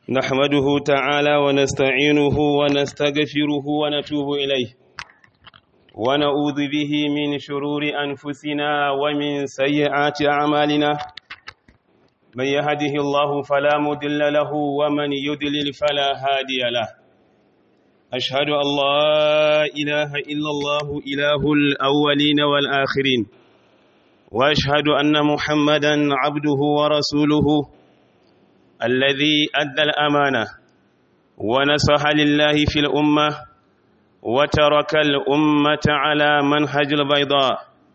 نحمده تعالى ونستعينه ونستغفره ونتوب إليه ونعوذ به من شرور أنفسنا ومن سيئات أعمالنا من يهده الله فلا مضل له ومن يضلل فلا هادي له أشهد أن لا إله إلا الله إله الأولين والآخرين وأشهد أن محمدا عبده ورسوله الذي أدى الأمانة ونصح لله في الأمة وترك الأمة على منهج البيضاء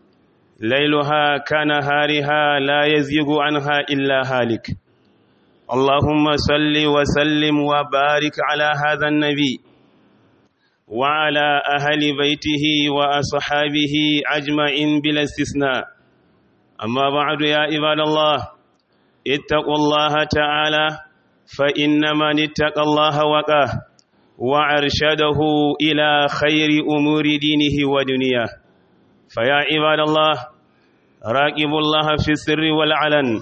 ليلها كنهارها لا يزيغ عنها إلا هالك اللهم صل وسلم وبارك على هذا النبي وعلى أهل بيته وأصحابه أجمعين بلا استثناء أما بعد يا عباد الله اتقوا الله تعالى فإن من اتقى الله وقاه وأرشده إلى خير أمور دينه ودنياه فيا عباد الله راقبوا الله في السر والعلن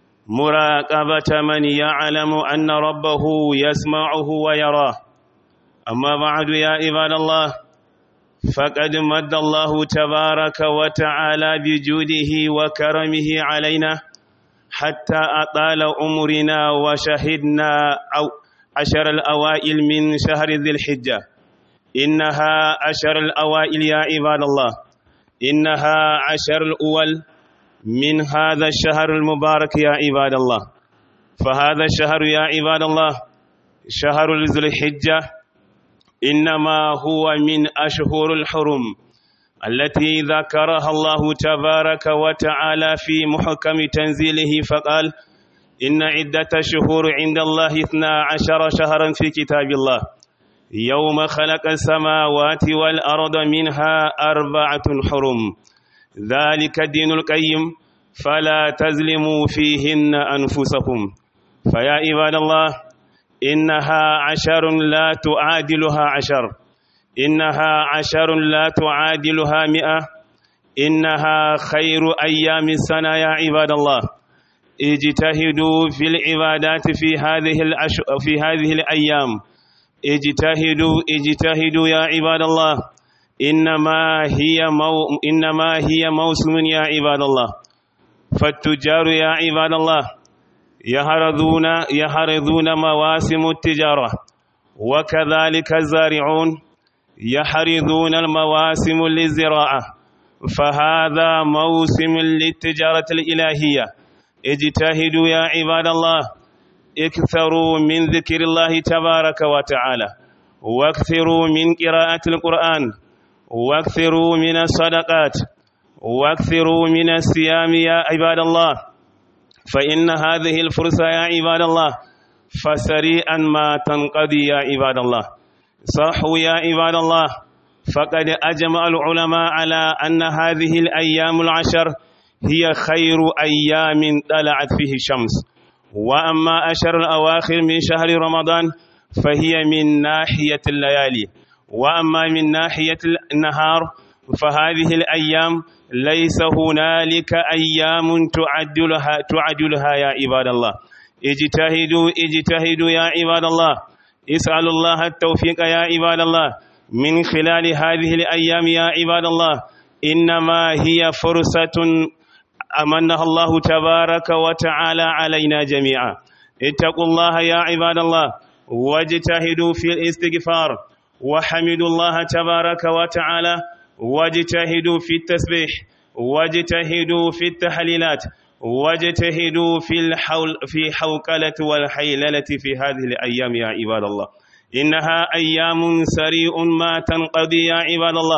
مراقبة من يعلم أن ربه يسمعه ويراه أما بعد يا عباد الله فقد مد الله تبارك وتعالى بجوده وكرمه علينا حتى أطال عمرنا وشهدنا أو عشر الأوائل من شهر ذي الحجة إنها عشر الأوائل يا عباد الله إنها عشر الأول من هذا الشهر المبارك يا عباد الله فهذا الشهر يا عباد الله شهر ذي الحجة إنما هو من أشهر الحرم التي ذكرها الله تبارك وتعالى في محكم تنزيله فقال إن عدة شهور عند الله اثنا عشر شهرا في كتاب الله يوم خلق السماوات والأرض منها أربعة حرم ذلك الدين القيم فلا تظلموا فيهن أنفسكم فيا عباد الله إنها عشر لا تعادلها عشر إنها عشر لا تعادلها مئة إنها خير أيام السنة يا عباد الله اجتهدوا في العبادات في هذه الأش... في هذه الأيام اجتهدوا اجتهدوا يا عباد الله إنما هي مو... إنما هي موسم يا عباد الله فالتجار يا عباد الله يهرذون يهرذون مواسم التجارة وكذلك الزارعون يحرذون المواسم للزراعة فهذا موسم للتجارة الإلهية اجتهدوا يا عباد الله اكثروا من ذكر الله تبارك وتعالى واكثروا من قراءة القرآن واكثروا من الصدقات واكثروا من الصيام يا عباد الله فإن هذه الفرصة يا عباد الله فسريعا ما تنقضي يا عباد الله صحوا يا عباد الله فقد أجمع العلماء على أن هذه الأيام العشر هي خير أيام طلعت فيه الشمس وأما أشهر الأواخر من شهر رمضان فهي من ناحية الليالي وأما من ناحية النهار فهذه الأيام ليس هنالك أيام تعدلها تعدلها يا عباد الله اجتهدوا اجتهدوا يا عباد الله اسألوا الله التوفيق يا عباد الله من خلال هذه الأيام يا عباد الله إنما هي فرصة أمنها الله تبارك وتعالى علينا جميعا اتقوا الله يا عباد الله واجتهدوا في الاستغفار وحمدوا الله تبارك وتعالى واجتهدوا في التسبيح واجتهدوا في التحليلات واجتهدوا في الحول في حوكلة والحيللة في هذه الأيام يا عباد الله إنها أيام سريع ما تنقضي يا عباد الله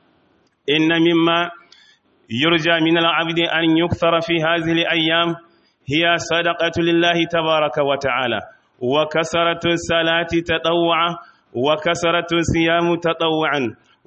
إن مما يرجى من العبد أن يكثر في هذه الأيام هي صدقة لله تبارك وتعالى وكسرة الصلاة تطوعا وكسرة الصيام تطوعا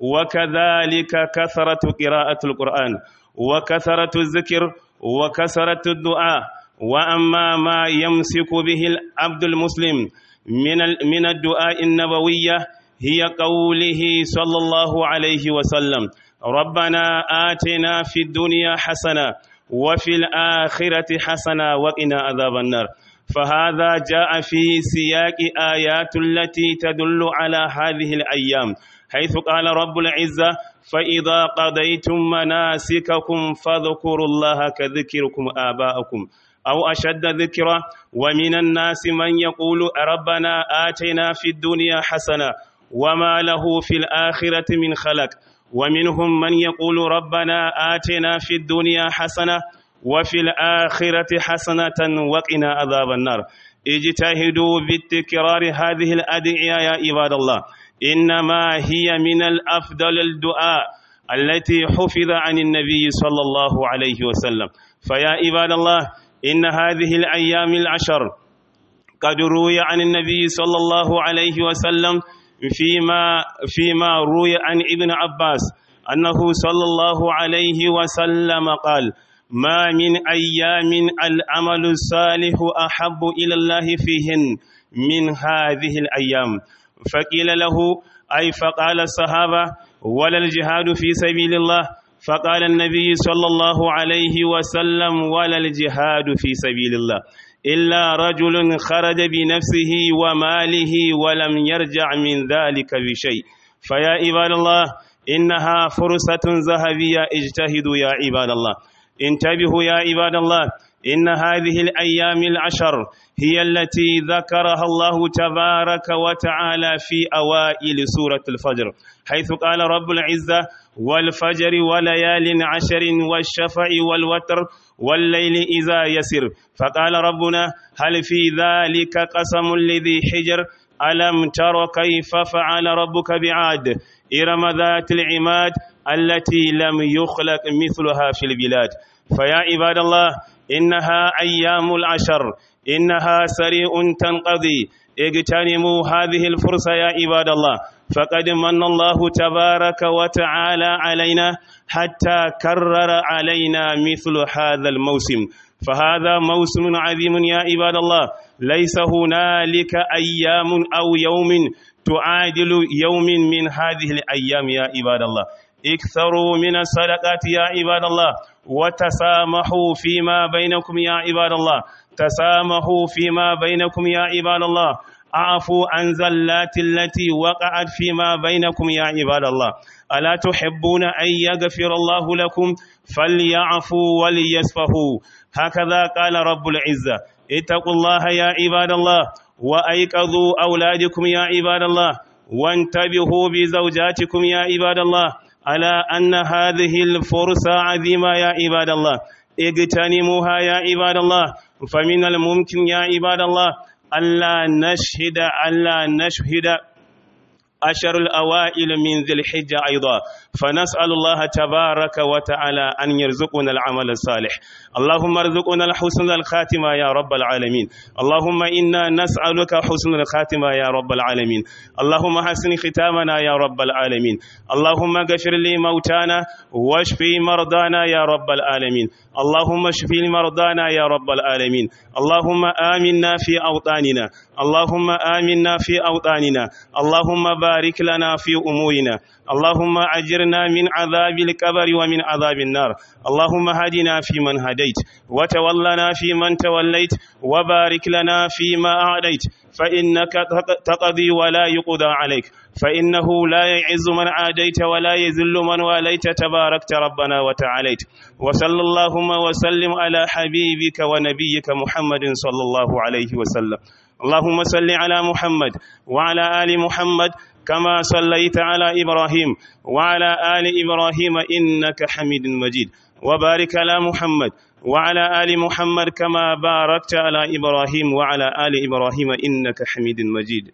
وكذلك كثرة قراءة القرآن وكثرة الذكر وكثرة الدعاء وأما ما يمسك به العبد المسلم من من الدعاء النبوية هي قوله صلى الله عليه وسلم ربنا آتنا في الدنيا حسنة وفي الآخرة حسنة وقنا عذاب النار فهذا جاء في سياق آيات التي تدل على هذه الأيام حيث قال رب العزة فإذا قضيتم مناسككم فاذكروا الله كذكركم آباءكم أو أشد ذكرا ومن الناس من يقول ربنا آتنا في الدنيا حسنة وما له في الآخرة من خلق ومنهم من يقول ربنا آتنا في الدنيا حسنة وفي الآخرة حسنة وقنا عذاب النار اجتهدوا بالتكرار هذه الأدعية يا عباد الله إنما هي من الأفضل الدعاء التي حفظ عن النبي صلى الله عليه وسلم فيا عباد الله إن هذه الأيام العشر قد روي عن النبي صلى الله عليه وسلم فيما فيما روي عن ابن عباس أنه صلى الله عليه وسلم قال ما من أيام العمل الصالح أحب إلى الله فيهن من هذه الأيام فقيل له أي فقال الصحابة ولا الجهاد في سبيل الله فقال النبي صلى الله عليه وسلم ولا الجهاد في سبيل الله إلا رجل خرج بنفسه وماله ولم يرجع من ذلك بشيء فيا عباد الله إنها فرصة ذهبية اجتهدوا يا عباد الله انتبهوا يا عباد الله إن هذه الأيام العشر هي التي ذكرها الله تبارك وتعالى في أوائل سورة الفجر حيث قال رب العزة والفجر وليال عشر والشفع والوتر والليل إذا يسر فقال ربنا هل في ذلك قسم لذي حجر ألم تر كيف فعل ربك بعاد إرم ذات العماد التي لم يخلق مثلها في البلاد فيا عباد الله إنها أيام العشر إنها سريع تنقضي اغتنموا هذه الفرصة يا عباد الله فقد من الله تبارك وتعالى علينا حتى كرر علينا مثل هذا الموسم فهذا موسم عظيم يا عباد الله ليس هنالك أيام أو يوم تعادل يوم من هذه الأيام يا عباد الله اكثروا من الصدقات يا عباد الله وتسامحوا فيما بينكم يا عباد الله تسامحوا فيما بينكم يا عباد الله اعفوا عن زلات التي وقعت فيما بينكم يا عباد الله ألا تحبون أن يغفر الله لكم فليعفوا وليسفهوا هكذا قال رب العزة اتقوا الله يا عباد الله وأيقظوا أولادكم يا عباد الله وانتبهوا بزوجاتكم يا عباد الله على أن هذه الفرصة عظيمة يا عباد الله اغتنموها يا عباد الله فمن الممكن يا عباد الله ألا نشهد ألا نشهد أشر الأوائل من ذي الحجة أيضا فنسأل الله تبارك وتعالى أن يرزقنا العمل الصالح اللهم ارزقنا الحسن الخاتمة يا رب العالمين اللهم إنا نسألك حسن الخاتمة يا رب العالمين اللهم حسن ختامنا يا رب العالمين اللهم اغفر لي موتانا واشفي مرضانا يا رب العالمين اللهم اشفي مرضانا يا رب العالمين اللهم آمنا في أوطاننا اللهم آمنا في أوطاننا اللهم بارك لنا في أمورنا اللهم أجرنا من عذاب الكبر ومن عذاب النار اللهم هدنا في من هديت وتولنا في من توليت وبارك لنا فيما أعديت فإنك تقضي ولا يقضى عليك فإنه لا يعز من عاديت ولا يذل من واليت تباركت ربنا وتعاليت وصلى اللهم وسلم على حبيبك ونبيك محمد صلى الله عليه وسلم اللهم صل على محمد وعلى آل محمد كما صليت على إبراهيم وعلى آل إبراهيم إنك حميد مجيد وبارك على محمد وعلى آل محمد كما باركت على إبراهيم وعلى آل إبراهيم إنك حميد مجيد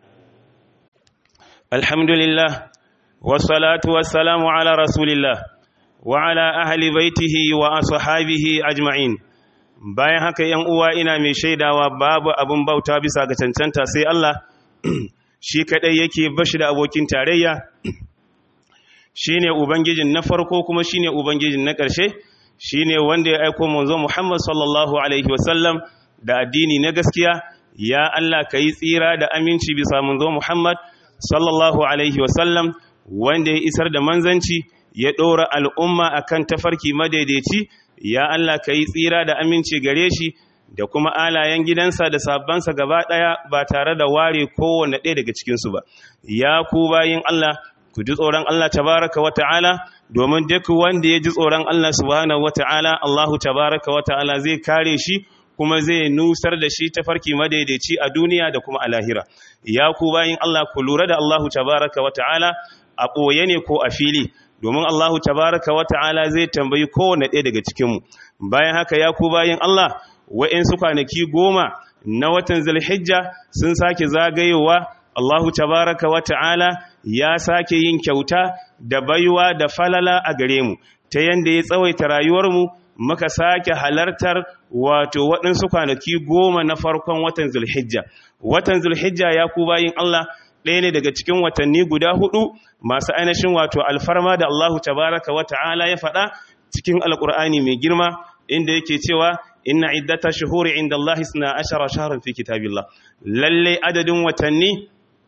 الحمد لله والصلاة والسلام على رسول الله وعلى أهل بيته وأصحابه أجمعين bayan haka ‘yan uwa ina mai shaidawa babu abin bauta bisa ga cancanta sai Allah shi kaɗai yake bashi da abokin tarayya shi ne Ubangijin na farko kuma shi ne Ubangijin na ƙarshe shi ne wanda ya aiko manzo Muhammad sallallahu Alaihi wasallam da addini na gaskiya ya Allah ka yi tsira da aminci bisa manzo Muhammad sallallahu Alaihi wasallam wanda ya isar da manzanci ya ɗora al'umma akan tafarki madaidaici ya Allah ka yi tsira da aminci gare shi da kuma alayen gidansa da sabbansa gaba ɗaya ba tare da ware kowane ɗaya daga cikinsu ba ya ku bayin Allah ku ji tsoron Allah tabaraka wa ta'ala domin duk wanda ya ji tsoron Allah subhanahu wa ta'ala Allahu tabaraka wa ta'ala zai kare shi kuma zai nusar da shi ta farki madaidaici a duniya da kuma a lahira ya ku bayin Allah ku lura da Allahu tabaraka wa ta'ala a ɓoye ne ko a fili domin Allahu tabaraka wa ta'ala zai tambayi kowane ɗaya daga cikinmu bayan haka ya ku bayin Allah wa'insu kwanaki goma na watan zulhijja sun sake zagayowa Allahu tabaraka wa ta'ala ya sake yin kyauta da baiwa da falala a gare mu ta yanda ya tsawaita rayuwarmu muka sake halartar wato waɗansu kwanaki goma na farkon watan zulhijja watan zulhijja ya ku bayin Allah ɗaya ne daga cikin watanni guda hudu masu ainihin wato alfarma da Allahu tabaraka wa ta'ala ya faɗa cikin alƙur'ani mai girma inda yake cewa inna iddata shuhuri inda Allah isna ashara shahran fi kitabillah lalle adadin watanni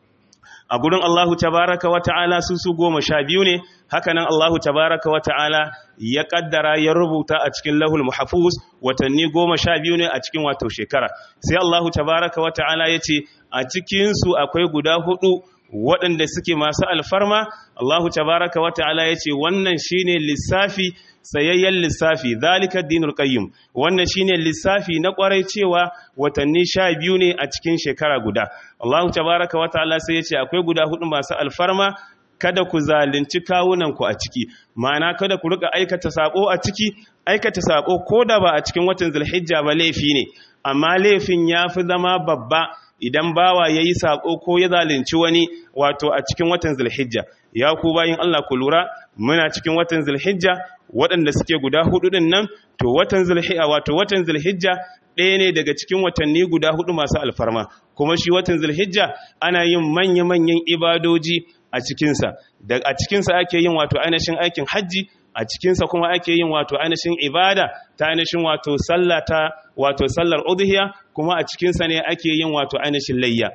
a gurin Allahu tabaraka wa ta'ala su su goma sha biyu ne hakanan Allahu tabaraka wa ta'ala ya kaddara ya rubuta a cikin lahul muhafuz watanni goma sha biyu ne a cikin wato shekara sai Allahu tabaraka wa ta'ala ya ce a cikinsu akwai guda hudu waɗanda suke masu alfarma Allahu tabaraka wa ta'ala ya ce wannan shine lissafi tsayayyen lissafi zalika dinul qayyim wannan shine lissafi na kwarai cewa watanni sha biyu ne a cikin shekara guda Allahu tabaraka wa ta'ala sai ya ce akwai guda hudu masu alfarma kada ku zalunci kawunanku a ciki ma'ana kada ku rika aikata sako a ciki aikata sako ko da ba a cikin watan zulhijja ba laifi ne amma laifin ya fi zama babba idan bawa ya yi sako ko ya zalunci wani wato a cikin watan zulhijja ya ku bayin Allah ku lura muna cikin watan zulhijja waɗanda suke guda hudu din nan to watan zulhijja wato watan zulhijja ɗaya ne daga cikin watanni guda hudu masu alfarma kuma shi watan zulhijja ana yin manya-manyan ibadoji a cikinsa a cikinsa ake yin wato ainihin aikin hajji a cikinsa kuma ake yin wato ainihin ibada ta ainihin wato sallah ta wato sallar udhiya kuma a cikinsa ne ake yin wato ainihin layya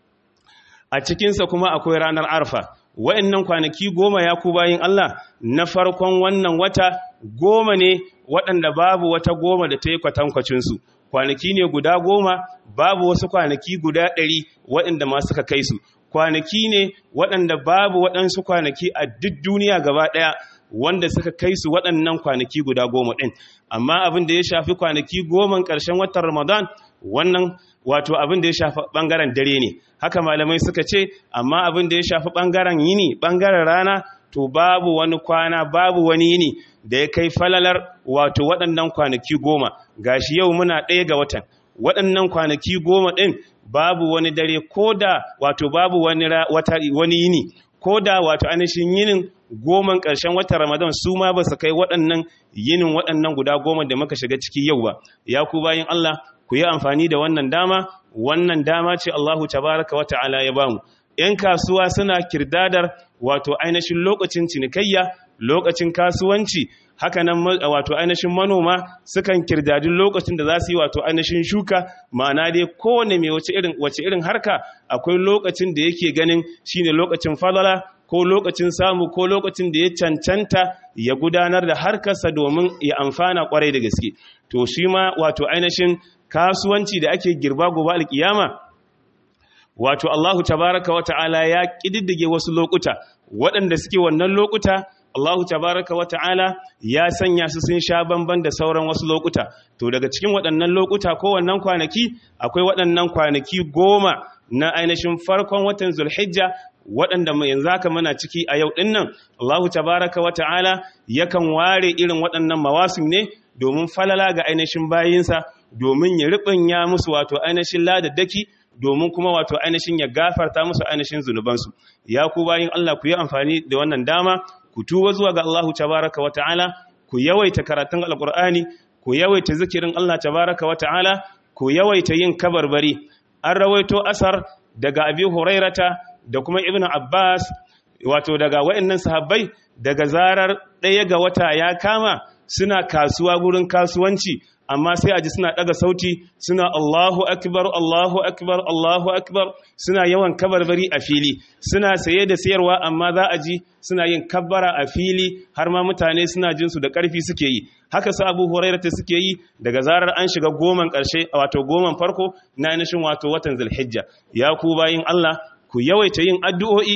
a cikinsa kuma akwai ranar arfa wa'annan kwanaki goma ya ku bayin Allah na farkon wannan wata goma ne waɗanda babu wata goma da ta yi kwatankwacinsu kwanaki ne guda goma babu wasu kwanaki guda ɗari waɗanda ma suka kai su kwanaki ne waɗanda babu waɗansu kwanaki a duk duniya gaba ɗaya wanda suka kai su waɗannan kwanaki guda goma ɗin amma abin da ya shafi kwanaki goman ƙarshen watan ramadan wannan wato abin da ya shafi ɓangaren dare ne haka malamai suka ce amma abin da ya shafi ɓangaren yini ɓangaren rana to babu wani kwana babu wani yini da ya kai falalar wato waɗannan kwanaki goma gashi yau muna ɗaya ga watan waɗannan kwanaki goma ɗin babu wani dare ko da wato babu wani wani yini ko da wato ainihin yinin goman ƙarshen watan ramadan su ma ba su kai waɗannan yinin waɗannan guda goma da muka shiga ciki yau ba ya ku bayin Allah ku yi amfani da wannan dama wannan dama ce Allahu tabaraka wa ta'ala ya bamu ‘yan kasuwa suna kirdadar wato ainihin lokacin cinikayya lokacin kasuwanci haka nan wato ainihin manoma sukan kirdadi lokacin da za su yi wato ainihin shuka ma'ana dai kowane mai wace irin wace irin harka akwai lokacin da yake ganin shine lokacin falala ko lokacin samu ko lokacin da ya cancanta ya gudanar da harkarsa domin ya amfana kwarai da gaske to shi ma wato ainihin kasuwanci da ake girba gobe alkiyama wato Allahu tabaraka wa ta'ala ya kididdige wasu lokuta waɗanda suke wannan lokuta Allahu tabaraka wa ta'ala ya sanya su sun sha bamban da sauran wasu lokuta to daga cikin waɗannan lokuta ko wannan kwanaki akwai waɗannan kwanaki goma na ainihin farkon watan Zulhijja waɗanda mai yanzu haka muna ciki a yau ɗinnan Allahu tabaraka wa ta'ala yakan ware irin waɗannan mawasim ne domin falala ga ainihin bayinsa domin ya riɓanya musu wato ainihin ladaddaki domin kuma wato ainihin ya gafarta musu ainihin zunubansu ya ku bayin Allah ku yi amfani da wannan dama ku tuba zuwa ga Allahu tabaraka wa ta'ala ku yawaita karatun alqur'ani ku yawaita zikirin Allah tabaraka wa ta'ala ku yawaita yin kabarbari an rawaito asar daga abi hurairata da kuma ibnu abbas wato daga wayannan sahabbai daga zarar ɗaya ga wata ya kama suna kasuwa gurin kasuwanci amma sai a ji suna daga sauti suna Allahu akbar Allahu akbar Allahu akbar suna yawan kabarbari a fili suna saye da sayarwa amma za a ji suna yin kabbara a fili har ma mutane suna jin su da ƙarfi suke yi haka su Abu Hurairah suke yi daga zarar an shiga goman ƙarshe wato goman farko na ainihin wato watan Zulhijja ya ku bayin Allah ku yawaita yin addu'o'i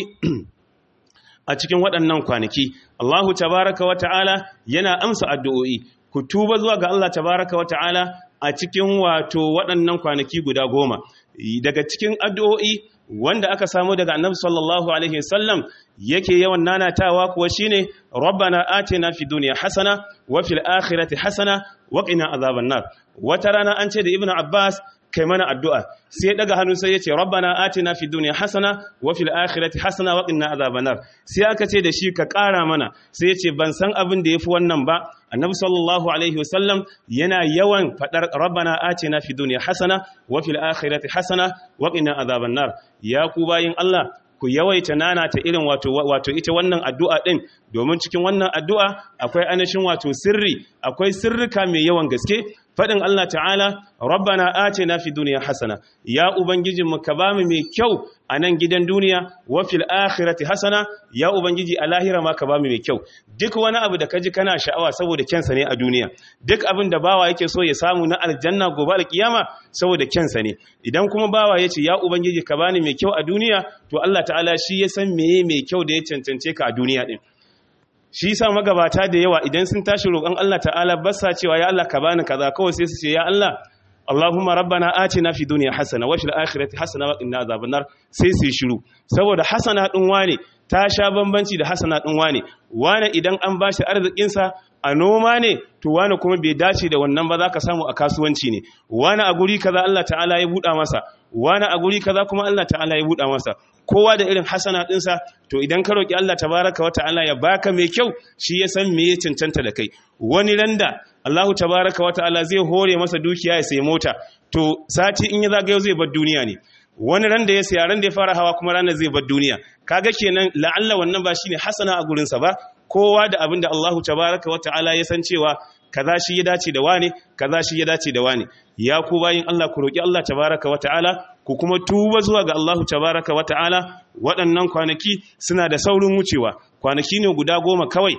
a cikin waɗannan kwanaki Allahu tabaraka wa ta'ala yana amsa addu'o'i ku tuba zuwa ga Allah tabaraka wa ta'ala a cikin wato waɗannan kwanaki guda goma daga cikin addu'o'i wanda aka samu daga annabi sallallahu alaihi wasallam yake yawan nanatawa kuwa shine rabbana atina fid dunya hasana wa fil akhirati hasana wa qina azaban nar wata rana an ce da ibnu abbas kai mana addu'a sai daga hannu sai yace rabbana atina fid dunya hasana wa fil akhirati hasana wa qina azaban nar sai aka ce da shi ka ƙara mana sai yace ban san abin da yafi wannan ba annabi sallallahu alaihi wasallam yana yawan fadar rabbana atina fid dunya hasana wa fil akhirati hasana wa qina azaban nar ya ku bayin Allah ku yawaita nanata irin wato wato ita wannan addu'a din domin cikin wannan addu'a akwai anashin wato sirri akwai sirrika mai yawan gaske fadin Allah ta'ala rabbana atina fid dunya hasana ya ubangijinmu ka bamu mai kyau a nan gidan duniya wa fil akhirati hasana ya ubangiji a lahira ma ka bamu mai kyau duk wani abu da kaji kana sha'awa saboda kyansa ne a duniya duk abin da bawa yake so ya samu na aljanna gobe alkiyama saboda kyansa ne idan kuma bawa yace ya ubangiji ka bani mai kyau a duniya to Allah ta'ala shi ya san meye mai kyau da ya cancance ka a duniya din shi yasa magabata da yawa idan sun tashi roƙon Allah ta'ala ba sa cewa ya Allah ka bani kaza kawai sai su ce ya Allah Allahumma rabbana atina fi dunya hasana wa fil akhirati hasana wa qina azaban nar sai su shiru saboda hasana din wane ta sha bambanci da hasana din wane wane idan an bashi arzikin sa a noma ne to wane kuma bai dace da wannan ba zaka samu a kasuwanci ne wane a guri kaza Allah ta'ala ya buɗa masa wane a guri kaza kuma Allah ta'ala ya buɗa masa kowa da irin hasana ɗinsa to idan ka roƙi Allah tabaraka wa ta'ala ya baka mai kyau shi ya san me ya cancanta da kai wani randa Allahu tabaraka wa ta'ala zai hore masa dukiya ya sayi mota to sati in ya zagayo zai bar duniya ne wani ran da ya saya ran da ya fara hawa kuma ranar zai bar duniya kaga kenan la'alla wannan ba shine hasana a gurinsa ba kowa da abin da Allahu tabaraka wa ta'ala ya san cewa kaza shi ya dace da wane kaza shi ya dace da wane ya ku bayin Allah ku roki Allah tabaraka wa ta'ala ku kuma tuba zuwa ga Allahu tabaraka wa ta'ala waɗannan kwanaki suna da saurin wucewa kwanaki ne guda goma kawai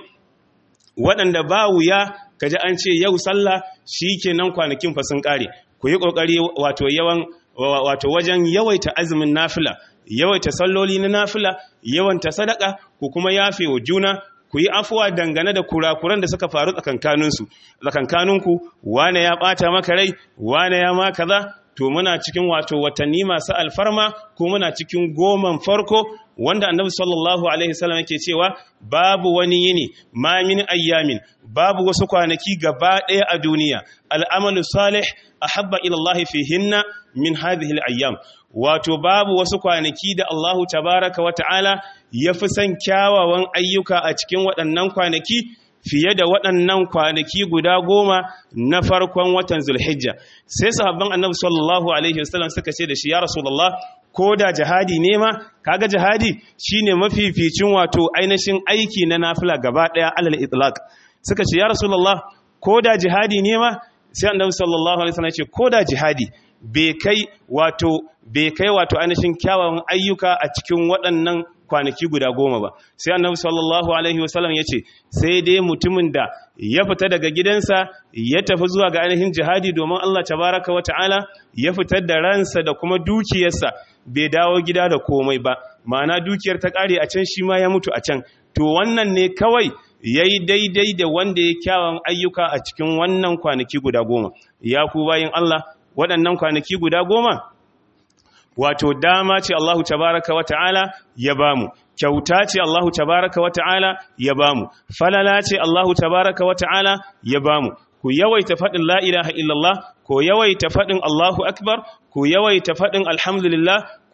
waɗanda ba wuya kaji an ce yau sallah shikenan kwanakin fa sun kare ku yi kokari wato yawan wato wajen yawaita azumin nafila yawaita salloli na nafila yawanta sadaka ku kuma yafe wa juna ku yi afuwa dangane da kurakuran da suka faru tsakankaninsu tsakankaninku wane ya ɓata maka rai wane ya ma kaza to muna cikin wato watanni masu alfarma ko muna cikin goman farko wanda annabi sallallahu alaihi wasallam yake cewa babu wani yini ma min ayyamin babu wasu kwanaki gaba ɗaya a duniya al'amalu salih ahabba ila Allah fihinna min hadhihi al-ayyam wato babu wasu kwanaki da Allahu tabaraka wa ta'ala ya fi son kyawawan ayyuka a cikin waɗannan kwanaki fiye da waɗannan kwanaki guda goma na farkon watan zulhijja sai sahabban annabi sallallahu alaihi wasallam suka ce da shi ya rasulullah ko da jihadi ne ma kaga jihadi shine mafificin wato ainihin aiki na nafila gaba ɗaya alal itlaq suka ce ya rasulullah ko da jihadi ne ma sai annabi sallallahu alaihi wasallam ya ce ko da jihadi bai kai wato bai kai wato ainihin kyawawan ayyuka a cikin waɗannan kwanaki guda goma ba sai annabi sallallahu alaihi wasallam ya ce sai dai mutumin da ya fita daga gidansa ya tafi zuwa ga ainihin jihadi domin Allah tabaraka wa ta'ala ya fitar da ransa da kuma dukiyarsa bai dawo gida da komai ba ma'ana dukiyar ta ƙare a can shi ma ya mutu a can to wannan ne kawai ya yi daidai da wanda ya kyawun ayyuka a cikin wannan kwanaki guda goma ya ku bayin Allah waɗannan kwanaki guda goma wato dama ce Allahu tabaraka wa ta'ala ya bamu kyauta ce Allahu tabaraka wa ta'ala ya bamu falala ce Allahu tabaraka wa ta'ala ya bamu ku yawaita faɗin la ilaha illallah ku yawaita faɗin Allahu akbar ku yawaita faɗin alhamdulillah ku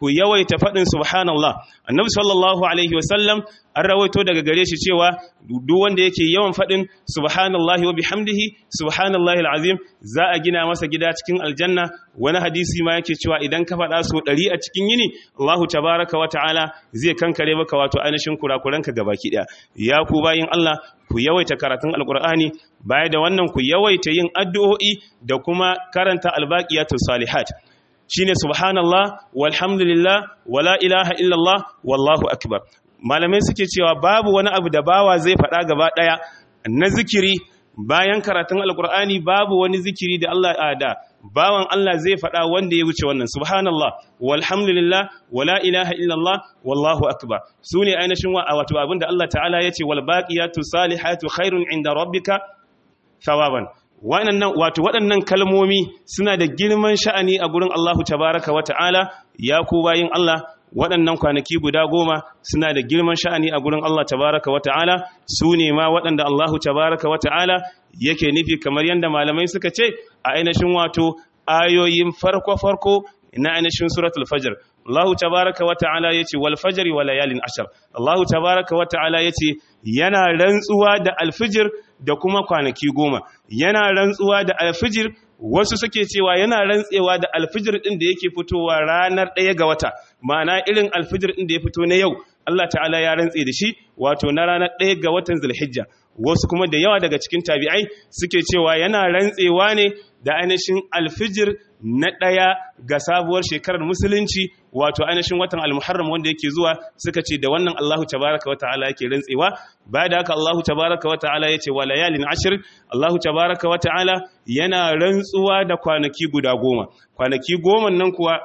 ku yawaita faɗin subhanallah annabi sallallahu alaihi wasallam an rawaito daga gare shi cewa duk wanda yake yawan faɗin subhanallahi wa bihamdihi subhanallahi alazim za a gina masa gida cikin aljanna wani hadisi ma yake cewa idan ka faɗa so ɗari a cikin yini Allahu tabaraka wa ta'ala zai kankare maka wato ainihin kurakuranka gabaki ɗaya ya ku bayin Allah ku yawaita karatun alkur'ani baya da wannan ku yawaita yin addu'o'i da kuma karanta albaqiyatus salihat shine subhanallah walhamdulillah wala ilaha illallah wallahu akbar malamai suke cewa babu wani abu da bawa zai faɗa gaba ɗaya na zikiri bayan karatun alkur'ani babu wani zikiri da Allah ada bawan Allah zai faɗa wanda ya wuce wannan subhanallah walhamdulillah wala ilaha illallah wallahu akbar sune ainihin wato abinda Allah ta'ala yace wal baqiyatu salihatu khairun inda rabbika thawaban waɗannan wato waɗannan kalmomi suna da girman sha'ani a gurin Allahu tabaraka wa ta'ala ya ku bayin Allah waɗannan kwanaki guda goma suna da girman sha'ani a gurin Allah tabaraka wa ta'ala su ne ma waɗanda Allahu tabaraka wa ta'ala yake nufi kamar yadda malamai suka ce a ainihin wato ayoyin farko-farko na ainihin suratul fajr Allah tabaraka wa ta'ala yace wal fajri wa layalin ashar Allah tabaraka wa ta'ala yace yana rantsuwa da alfijir da kuma kwanaki goma yana rantsuwa da alfijir wasu suke cewa yana rantsewa da alfijir din da yake fitowa ranar ɗaya ga wata ma'ana irin alfijir din da ya fito na yau Allah ta'ala ya rantse da shi wato na ranar ɗaya ga watan zulhijja wasu kuma da yawa daga cikin tabi'ai suke cewa yana rantsewa ne da ainihin alfijir na ɗaya ga sabuwar shekarar musulunci wato ainihin watan almuharram wanda yake zuwa suka ce da wannan Allahu tabaraka wa ta'ala yake rantsewa baya da haka Allahu tabaraka wa ta'ala yace wa layalin ashir Allahu tabaraka wa ta'ala yana rantsuwa da kwanaki guda goma kwanaki goma nan kuwa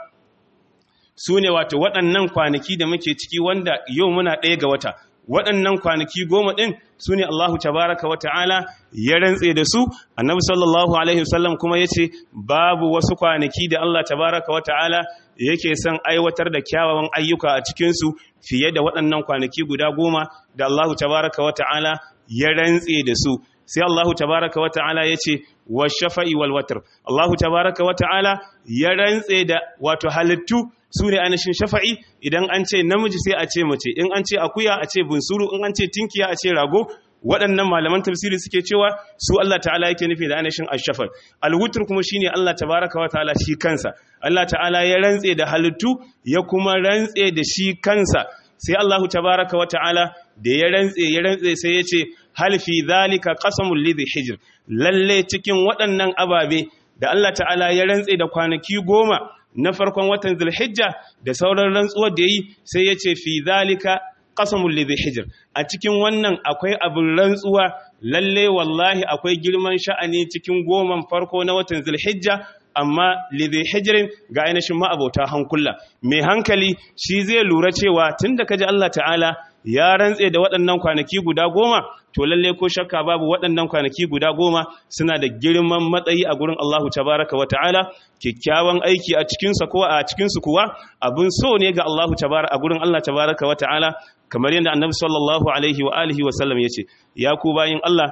su ne wato waɗannan kwanaki da muke ciki wanda yau muna ɗaya ga wata waɗannan kwanaki goma ɗin su ne Allahu tabaraka wa ta'ala ya rantse da su annabi sallallahu alaihi wasallam kuma ya ce babu wasu kwanaki da Allah tabaraka wa ta'ala yake son aiwatar da kyawawan ayyuka a cikinsu fiye da waɗannan kwanaki guda goma da Allahu tabaraka wa ta'ala ya rantse da su sai Allahu tabaraka wa ta'ala ya ce wa shafa'i wal watr Allahu tabaraka wa ta'ala ya rantse da wato halittu su ne ainihin shafa'i idan an ce namiji sai a ce mace in an ce akuya a ce bunsuru in an ce tinkiya a ce rago waɗannan malaman tafsiri suke cewa su Allah ta'ala yake nufi da ainihin ashafar alwutur kuma shine Allah tabaraka wa ta'ala shi kansa Allah ta'ala ya rantse da halittu ya kuma rantse da shi kansa sai Allah tabaraka wa ta'ala da ya rantse ya rantse sai ya ce hal fi zalika qasamul lidhi hijr lalle cikin waɗannan ababe da Allah ta'ala ya rantse da kwanaki goma na farkon watan zulhijja da sauran rantsuwar da yi sai ya ce fi zalika qasamul lidhi hijr a cikin wannan akwai abin rantsuwa lalle wallahi akwai girman sha'ani cikin goman farko na watan zulhijja amma lidhi hijrin ga ainihin ma'abota hankula mai hankali shi zai lura cewa tunda kaji Allah ta'ala ya rantse da waɗannan kwanaki guda goma to lalle ko shakka babu waɗannan kwanaki guda goma suna da girman matsayi a gurin Allahu tabaraka wa ta'ala kyakkyawan aiki a cikinsa ko a cikinsu kuwa abin so ne ga Allahu tabaraka a gurin Allah tabaraka wa ta'ala kamar yadda annabi sallallahu alaihi wa alihi wa sallam yace ya ku bayin Allah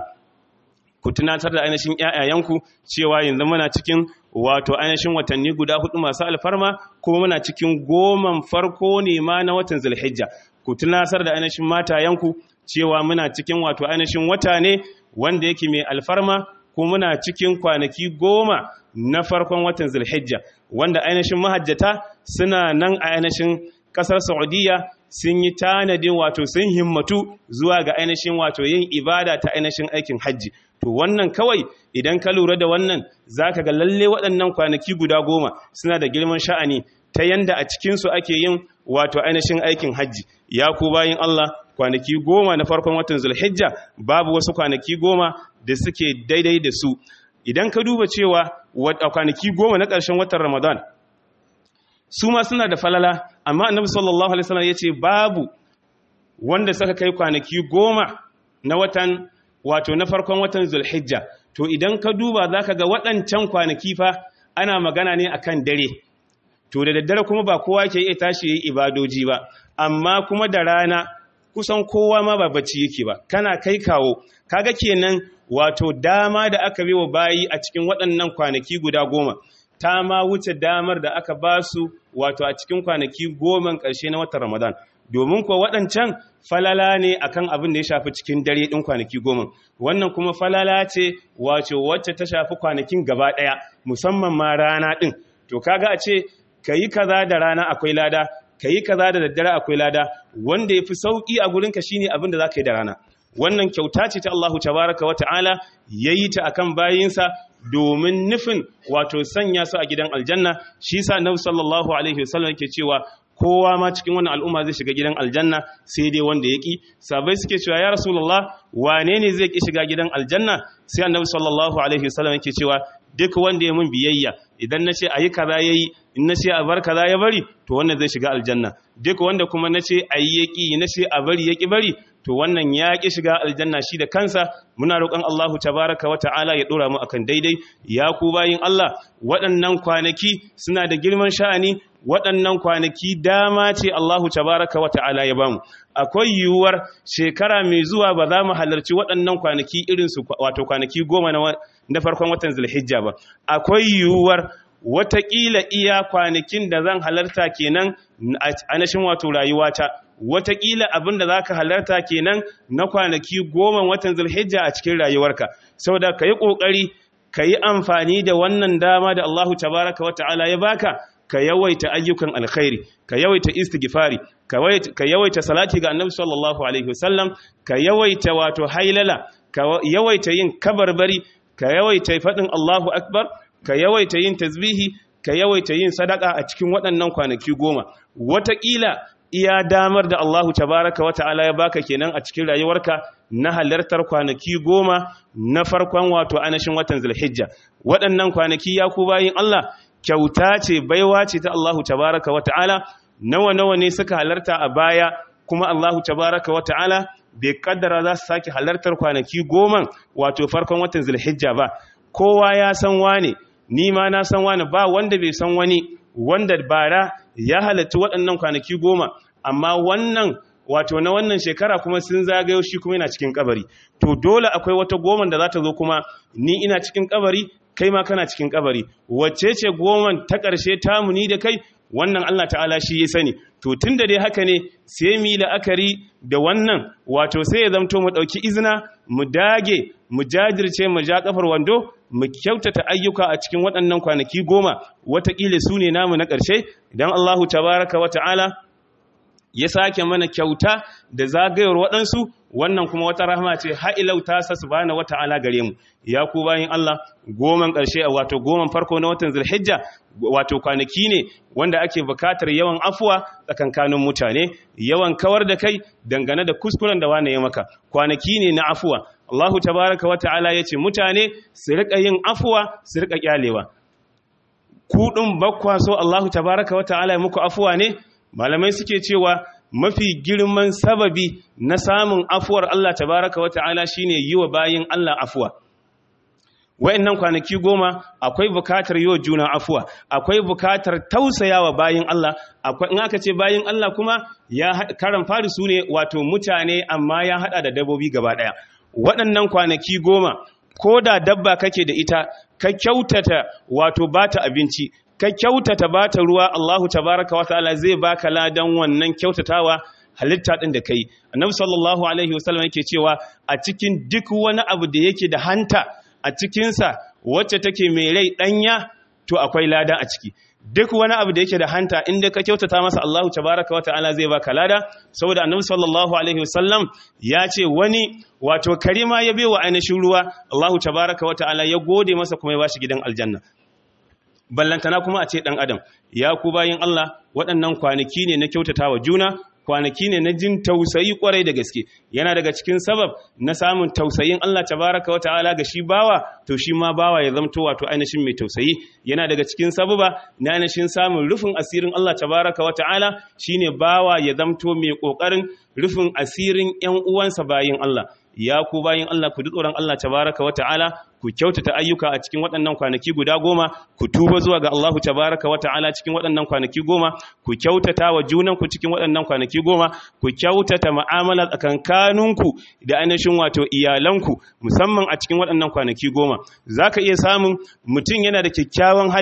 ku tunatar da ainihin ƴaƴayenku cewa yanzu muna cikin wato ainihin watanni guda hudu masu alfarma kuma muna cikin goman farko ne ma na watan zulhijja ku tunasar da ainihin matayenku cewa muna cikin wato ainihin wata ne wanda yake mai alfarma ko muna cikin kwanaki goma na farkon watan zulhijja wanda ainihin mahajjata suna nan a ainihin kasar saudiya sun yi tanadin wato sun himmatu zuwa ga ainihin wato yin ibada ta ainihin aikin hajji to wannan kawai idan ka lura da wannan zaka ga lalle waɗannan kwanaki guda goma suna da girman sha'ani ta yanda a cikinsu ake yin wato ainihin aikin hajji ya ku bayin Allah kwanaki goma na farkon watan zulhijja babu wasu kwanaki goma da suke daidai da su idan ka duba cewa a kwanaki goma na ƙarshen watan ramadan su ma suna da falala amma annabi sallallahu alaihi wasallam yace babu wanda suka kai kwanaki goma na watan wato na farkon watan zulhijja to idan ka duba zaka ga waɗancan kwanaki fa ana magana ne akan dare to da daddare kuma ba kowa ke iya tashi yi ibadoji ba amma kuma da rana kusan kowa ma ba bacci yake ba kana kai kawo kaga kenan wato dama da aka wa bayi a cikin waɗannan kwanaki guda goma ta ma wuce damar da aka ba su wato a cikin kwanaki goma ƙarshe na watan Ramadan domin kuwa waɗancan falala ne akan abin da ya shafi cikin dare ɗin kwanaki goma wannan kuma falala ce wato wacce ta shafi kwanakin gaba ɗaya musamman ma rana ɗin to kaga a ce ka yi kaza da rana akwai lada ka yi kaza da daddare akwai lada wanda ya fi sauƙi a gurinka shine abin da za ka yi da rana wannan kyauta ce ta Allahu tabaraka wa ta'ala ya yi ta akan bayinsa domin nufin wato sanya su a gidan aljanna shi sa nabi sallallahu alaihi wasallam yake cewa kowa ma cikin wannan al'umma zai shiga gidan aljanna sai dai wanda ya ƙi sabai suke cewa ya rasulullah wane ne zai ƙi shiga gidan aljanna sai annabi sallallahu alaihi wasallam yake cewa duk wanda ya mun biyayya idan na ce a yi kaza ya yi in na ce a bar kaza ya bari to wannan zai shiga aljanna duk wanda kuma na ce a yi ya ƙi na ce a bari ya ƙi bari to wannan ya ƙi shiga aljanna shi da kansa muna roƙon Allahu tabaraka wa ta'ala ya ɗora mu akan daidai ya ku bayin Allah waɗannan kwanaki suna da girman sha'ani waɗannan kwanaki dama ce Allahu tabaraka wa ta'ala ya bamu akwai yiwuwar shekara mai zuwa ba za mu halarci waɗannan kwanaki irin su wato kwanaki goma na farkon watan zulhijja ba akwai yiwuwar watakila iya kwanakin da zan halarta kenan a nashin wato rayuwata watakila abin da za ka halarta kenan na kwanaki goma watan zulhijja a cikin rayuwarka saboda ka yi ƙoƙari ka yi amfani da wannan dama da Allahu tabaraka wa ta'ala ya baka ka yawaita ayyukan alkhairi ka yawaita istighfari ka yawaita salati ga annabi sallallahu alaihi wasallam ka yawaita wato hailala ka yawaita yin kabarbari ka yawaita faɗin Allahu akbar ka yawaita yin tasbihi ka yawaita yin sadaka a cikin waɗannan kwanaki goma wataƙila iya damar da Allahu tabaraka wa ta'ala ya baka kenan a cikin rayuwarka na halartar kwanaki goma na farkon wato anashin watan zulhijja waɗannan kwanaki ya ku bayin Allah kyauta ce baiwa ce ta Allahu tabaraka wa ta'ala nawa nawa ne suka halarta a baya kuma Allahu tabaraka wa ta'ala bai kaddara za su sake halartar kwanaki goma wato farkon watan zulhijja ba kowa ya san wane ni ma na san wane ba wanda bai san wani wanda bara ya halatta waɗannan kwanaki goma amma wannan wato na wannan shekara kuma sun zagayo shi kuma yana cikin kabari to dole akwai wata goma da za ta zo kuma ni ina cikin kabari kai ma kana cikin kabari wacce ce goman ta ƙarshe tamu ni da kai wannan Allah ta'ala shi ya sani to tun da dai haka ne sai mu yi la'akari da wannan wato sai ya zamto mu ɗauki izina mu dage mu jajirce mu ja kafar wando mu kyautata ayyuka a cikin waɗannan kwanaki goma watakila su ne namu na ƙarshe idan Allahu tabaraka wa ta'ala ya sake mana kyauta da zagayowar waɗansu wannan kuma wata rahama ce ha'ilau ta sa subhana wa ta'ala gare mu ya ku bayin Allah goman ƙarshe a wato goman farko na watan zulhijja wato kwanaki ne wanda ake bukatar yawan afuwa tsakankanin mutane yawan kawar da kai dangane da kuskuren da wane ya maka kwanaki ne na afuwa Allahu tabaraka wa ta'ala ya ce mutane su riƙa yin afuwa su riƙa kyalewa kuɗin bakwa so Allahu tabaraka wa ta'ala ya muku afuwa ne malamai suke cewa mafi girman sababi na samun afuwar Allah tabaraka wa ta'ala shine yi wa bayin Allah afuwa wayannan kwanaki goma akwai bukatar yi wa juna afuwa akwai bukatar tausayawa bayin Allah akwai in aka ce bayin Allah kuma ya karan fari su ne wato mutane amma ya hada da dabbobi gaba daya waɗannan kwanaki goma ko da dabba kake da ita ka kyautata wato bata abinci ka kyautata bata ruwa Allahu tabaraka wa ta'ala zai baka ladan wannan kyautatawa halitta din da kai annabi sallallahu alaihi wasallam yake cewa a cikin duk wani abu da yake da hanta a cikin sa wacce take mai rai danya to akwai lada a ciki duk wani abu da yake da hanta inda ka kyautata masa Allahu tabaraka wa ta'ala zai baka lada saboda annabi sallallahu alaihi wasallam ya ce wani wato karima ya bewa ainihin ruwa Allahu tabaraka wa ta'ala ya gode masa kuma ya bashi gidan aljanna ballantana kuma a ce ɗan adam ya ku bayin Allah waɗannan kwanaki ne na kyautata wa juna kwanaki ne na jin tausayi kwarai da gaske yana daga cikin sabab na samun tausayin Allah tabaraka wa ta'ala ga shi bawa to shi ma bawa ya zamto wato ainihin mai tausayi yana daga cikin sababa na ainihin samun rufin asirin Allah tabaraka wa ta'ala shine bawa ya zamto mai kokarin rufin asirin ƴan uwansa bayin Allah ya ku bayin Allah ku ji tsoron Allah tabaraka wa ta'ala ku kyautata ayyuka a cikin waɗannan kwanaki guda goma ku tuba zuwa ga Allahu tabaraka wa ta'ala cikin waɗannan kwanaki goma ku kyautata wa junanku cikin waɗannan kwanaki goma ku kyautata mu'amala tsakankaninku da ainihin wato iyalanku musamman a cikin waɗannan kwanaki goma zaka iya samun mutum yana da kyakkyawan hali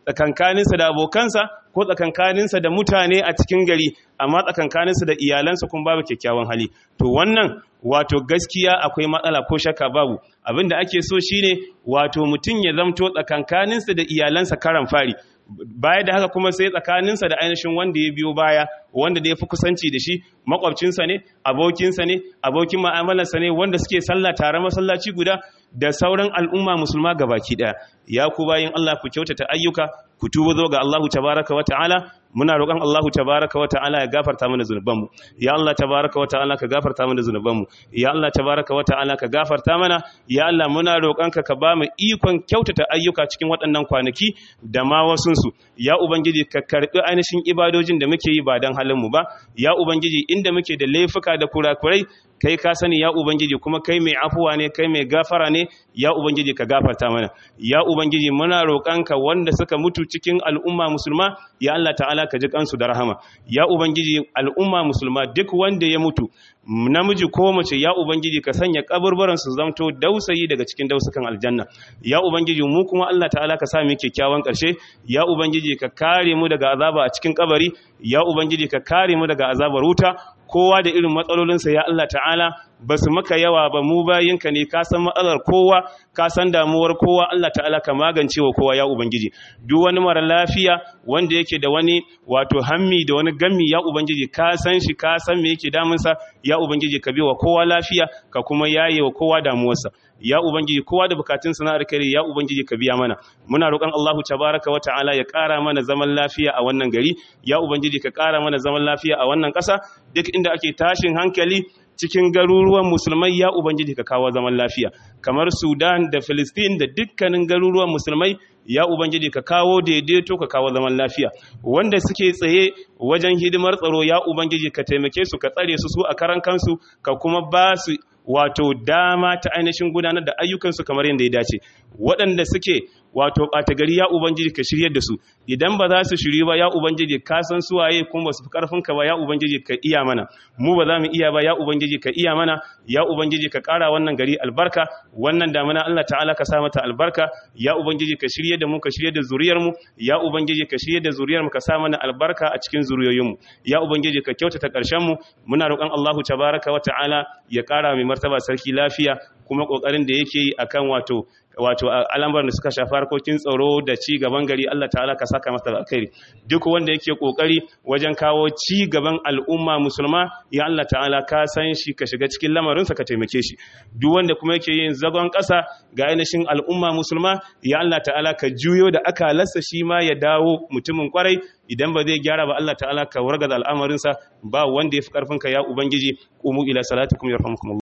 tsakankaninsa da abokansa ko tsakankaninsa da mutane a cikin gari amma tsakankaninsa da iyalansa kuma babu kyakkyawan hali to wannan wato gaskiya akwai matsala ko shakka babu abin da ake so shine wato mutum ya zamto tsakankaninsa da iyalansa karan fari baya da haka kuma sai tsakaninsa da ainihin wanda ya biyo baya wanda da ya fi kusanci da shi makwabcinsa ne abokinsa ne abokin ma'amalarsa ne wanda suke sallah tare masallaci guda da sauran al'umma musulma gabaki daya ya ku bayin Allah ku kyautata ayyuka ku tuba zo ga Allahu tabaraka wa ta'ala muna roƙon Allahu tabaraka wa ta'ala ya gafarta mana zunubanmu ya Allah tabaraka wa ta'ala ka gafarta mana zunubanmu ya Allah tabaraka wa ta'ala ka gafarta mana ya Allah muna roƙonka ka ba mu ikon kyautata ayyuka cikin waɗannan kwanaki da ma wasunsu ya ubangiji ka karɓi ainihin ibadojin da muke yi ba don halin mu ba ya ubangiji inda muke da laifuka da kurakurai kai ka sani ya ubangiji kuma kai mai afuwa ne kai mai gafara ne ya ubangiji ka gafarta mana ya ubangiji muna roƙanka wanda suka mutu cikin al'umma musulma ya Allah ta'ala ka ji kansu da rahama ya ubangiji al'umma musulma duk wanda ya mutu namiji ko mace ya ubangiji ka sanya kaburburan su zamto dausayi daga cikin dausukan aljanna ya ubangiji mu kuma Allah ta'ala ka sa mu kyakkyawan karshe ya ubangiji ka kare mu daga azaba a cikin kabari ya ubangiji ka kare mu daga azabar wuta kowa da irin matsalolinsa ya Allah ta'ala ba su maka yawa ba mu bayinka ne ka san matsalar kowa ka san damuwar kowa Allah ta'ala ka magance wa kowa ya ubangiji duk wani mara lafiya wanda yake da wani wato hammi da wani gammi ya ubangiji ka san shi ka san me yake damunsa ya ubangiji ka biwa kowa lafiya ka kuma yaye wa kowa damuwarsa ya ubangiji kowa da bukatun sana'ar kare ya ubangiji ka biya mana muna roƙon Allahu tabaraka wa ta'ala ya ƙara mana zaman lafiya a wannan gari ya ubangiji ka ƙara mana zaman lafiya a wannan ƙasa duk inda ake tashin hankali cikin garuruwan musulmai ya ubangiji ka kawo zaman lafiya kamar sudan da filistin da dukkanin garuruwan musulmai ya ubangiji ka kawo daidaito ka kawo zaman lafiya wanda suke tsaye wajen hidimar tsaro ya ubangiji ka taimake su ka tsare su su a karan kansu ka kuma ba su wato dama ta ainihin gudanar da ayyukansu kamar yadda ya dace waɗanda suke wato ɓata gari ya ubangiji ka shiryar da su idan ba za su shiryu ba ya ubangiji ka san suwaye kuma ba su fi karfin ka ba ya ubangiji ka iya mana mu ba za mu iya ba ya ubangiji ka iya mana ya ubangiji ka ƙara wannan gari albarka wannan damuna Allah ta'ala ka sa mata albarka ya ubangiji ka shirye da mu ka shirye da zuriyar mu ya ubangiji ka shirye da zuriyar mu ka sa mana albarka a cikin zuriyoyin mu ya ubangiji ka kyautata ƙarshen mu muna roƙon Allahu tabaraka wa ta'ala ya ƙara mai martaba sarki lafiya kuma ƙoƙarin da yake yi akan wato wato al'amuran da suka shafi harkokin tsaro da ci gaban gari Allah ta'ala ka saka masa alkhairi duk wanda yake kokari wajen kawo ci gaban al'umma musulma ya Allah ta'ala ka san shi ka shiga cikin lamarinsa ka taimake shi duk wanda kuma yake yin zagon ƙasa ga ainihin al'umma musulma ya Allah ta'ala ka juyo da aka lassa shi ma ya dawo mutumin kwarai idan ba zai gyara ba Allah ta'ala ka wargaza al'amarinsa ba wanda ya fi karfinka ya ubangiji qumu ila salatikum yarhamukumullah